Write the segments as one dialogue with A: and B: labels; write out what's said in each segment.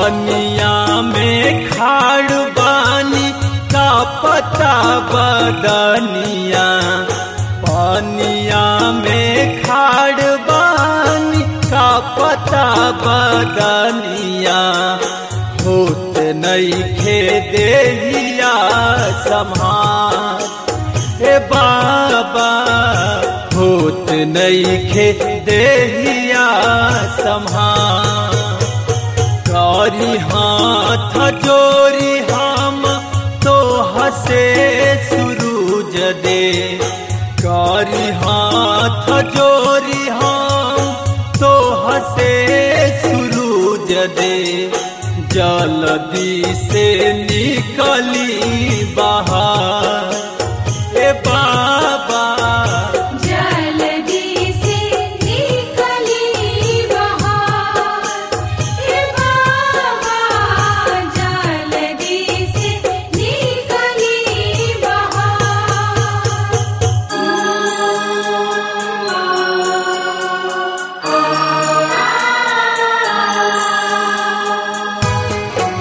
A: पनिया में खाड़ बानी का पता बदनिया पनिया में खाड़ बानी का पता बदनिया होत नहीं खे देहिया सम्हार हे बाबा होत नहीं खे देहिया सम्हार करी हाथ जोरी हम तो हसे सुरूज दे करी हाथ जोरी हम तो हसे सुरूज दे जल्दी से निकली बाहर ए बाबा
B: जल्दी से निकली बाहर हे बाबा जल्दी से निकली बाहर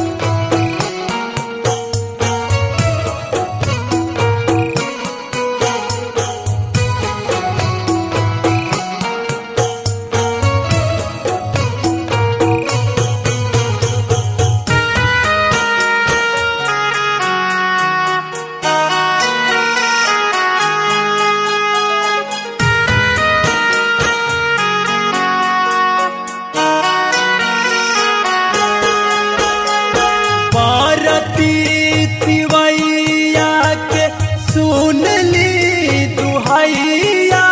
A: पारती तिवैया के सुन ली दुहैया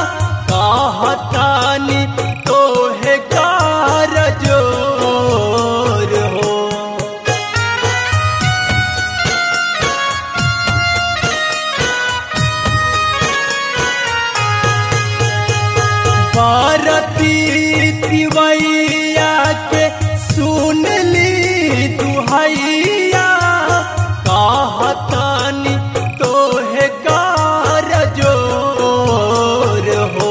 A: कहतानी तोहे कार जोर हो पारती तिवैया के सुन ली दुहैया कहतानी तोहे कार जोर हो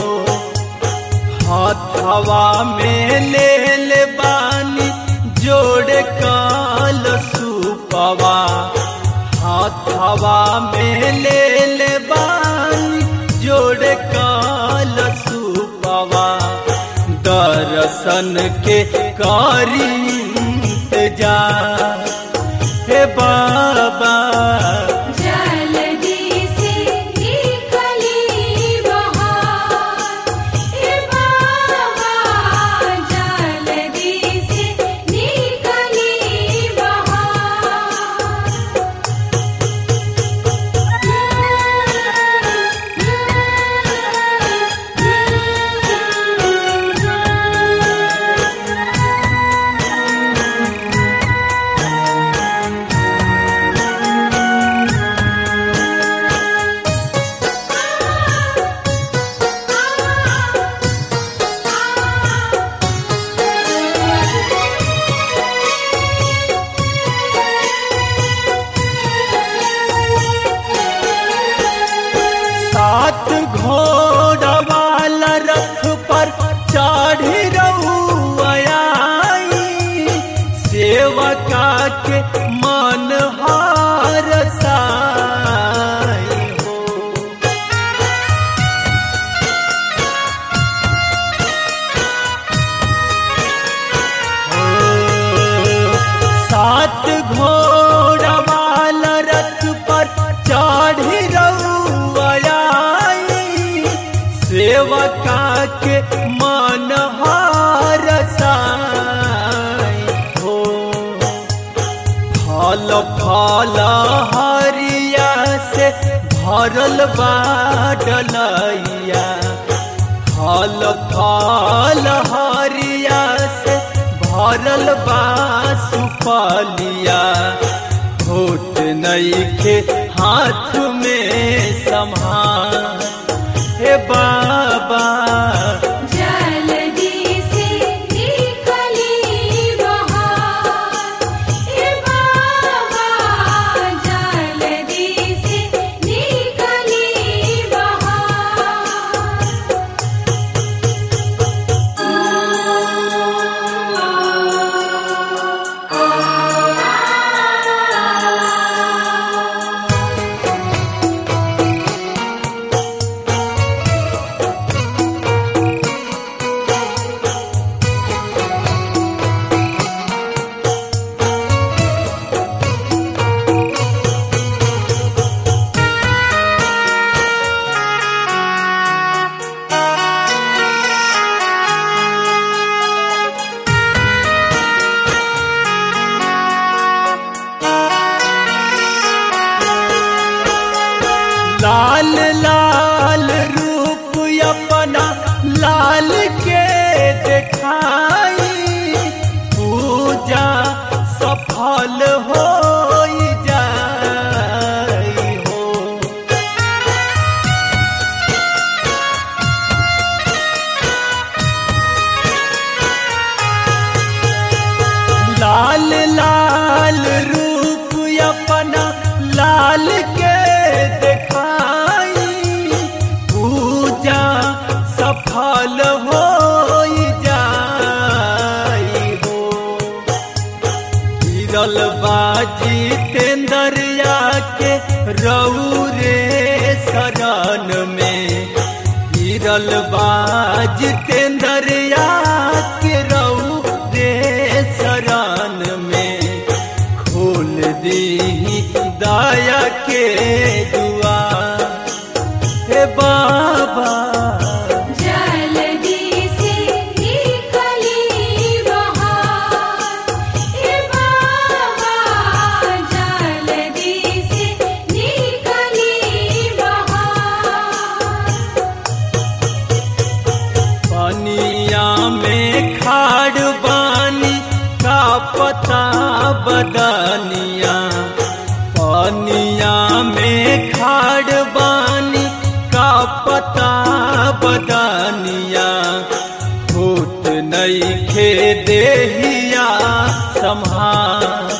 A: हाथवा में ले ले बानी जोड़ काल सुपवा हाथवा में ले ले बानी जोड़ काल सुपवा दर्शन के करी इंतजार हे बाबा
B: जल्दी से निकली बाहर हे बाबा जल्दी से निकली
A: सात घोड़ा वाला रथ पर चढ़ी रउआई सेवका के मन हार साई हो सात घोड़ा वाला रथ पर चढ़ी रउआई सेवका के मन हार साई हो फल फल हरिया से भरल बाडलैया फल फल हरिया से भरल बा सुपलिया होट नईखे हाथ में संभाल हे बाबा
B: जल्दी से निकली बाहर हे बाबा जल्दी से निकली बाहर
A: लाल लाल रूप अपना लाल के देखाई पूजा सफल हो जाई हो गिरल बाजी तेंदरिया के रौरे शरण में गिरल बाज तेंदरिया के रौरे शरण में खोल दी दया के दुआ हे बाबा
B: जल्दी से निकली बहार हे बाबा जल्दी से निकली बहार
A: पनिया में खाड़ बानी का पता बदनिया पनिया में खाड़ बानी का पता बदनिया फूट नहीं खे देहिया संभार